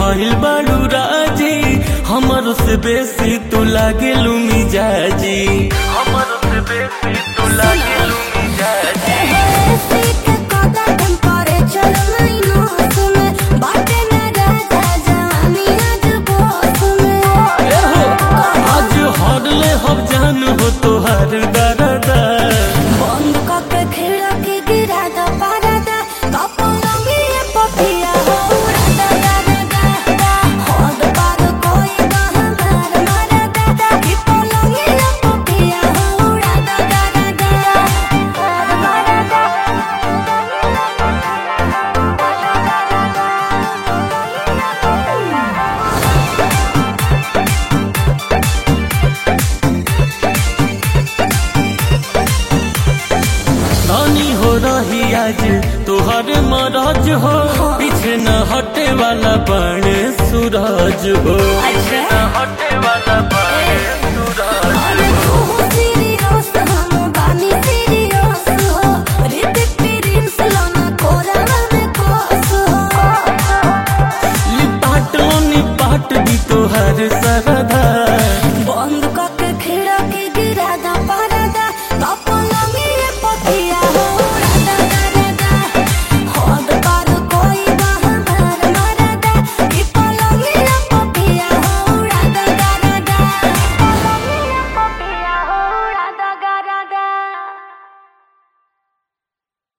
भइल बाड़ू राजी हमर से बेसी तू लागे मिजाजी हमर से बेसी तू लागे मिजाजी आज हरले हम जान हो तोहर दरदा धनी हो रही आज तोहर मरज हो पीछे न हटे वाला बड़े सूरज हो अच्छा। न हटे वाला बड़े सूरज